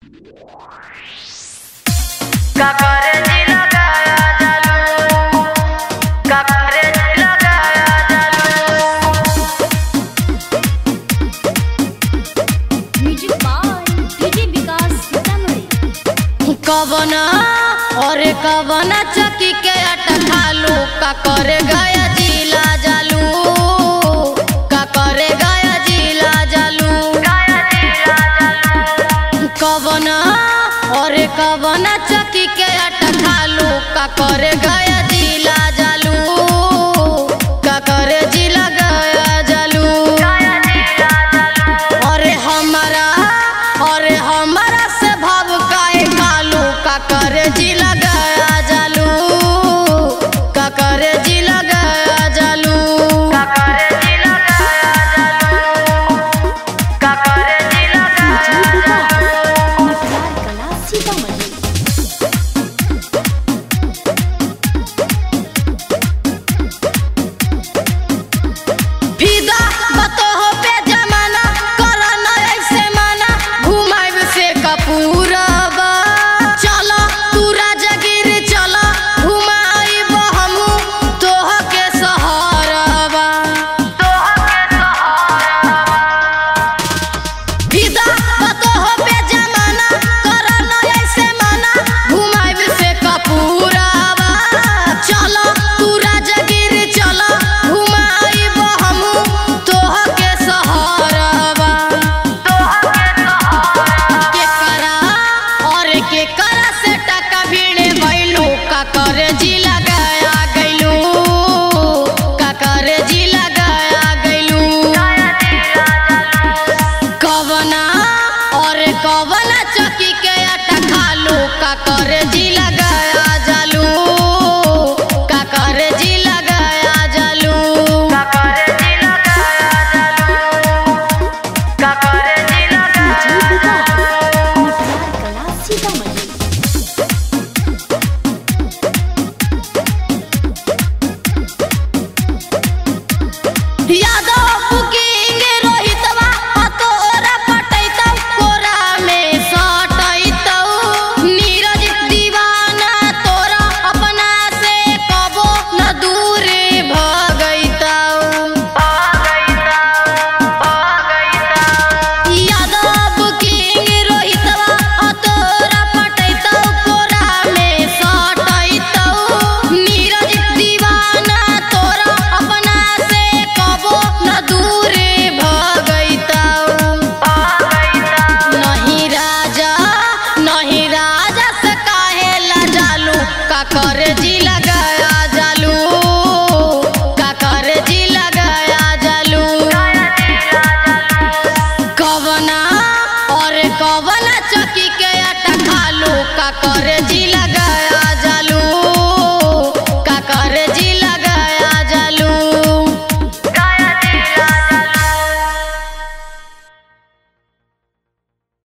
काकारे जी लगाया जालू काकारे जी लगाया जालू music by DJ Vikas Sitamarhi कवना और कवना चकी के आटा खालू का करे गया जिला जालू का करे गया जिला जालू गाया जी जालू कवना और कवना चकी के आटा खालू का करे गया जिला जालू का करे जिला गया जालू गाया जी जालू अरे हमारा अरे हमारा से भाव काहे कालू का करे जी लगाया जालू का करे जी लगाया जालू काकारे जी लगाया जालू काकारे जी लगाया जालू मटियार कला सीतामढ़ी फिदा बतो हो पे जमाना करा न ऐसे माना घुमाइब से कपूरबा चलो तू राजगिर चलो घुमाइब हमू तोह के सहरबा तोह के सहारा फिदा बतो हो पे जमाना करा न ऐसे माना घुमाइब से कपूरबा चलो तू राजगिर चलो घुमाइब हमू तोह के सहरबा तोह के सहारा के करा और के करा से टका भीड़े भइलू का करे जी लगाया गइलू का करे जी लगाया गइलू गाया जी जालू कवना और कवना चकी के आटा खालू का करे जी लगाया जालू का करे जी लगाया जालू काकारे जी लगाया जालू काकारे जी लगाया डीजे विकास मटियार कला सीतामढ़ी यादव बुकिंग रोहितवा तोरा पटैतौ कोरा में सटैतौ नीरज दीवाना तोरा अपना से कबो न दूर भगैतौ यादव बुकिंग रोहितवा तोरा पटैतौ कोरा में सटैतौ नीरज दीवाना तोरा अपना से कबो न दूर भगैतौ नहीं राजा नहीं राजा से काहे ला जालू का करे जी लगाया जालू का करे जी लगाया जालू कवना और कवना चकी के आटा खालू का करे जी लगाया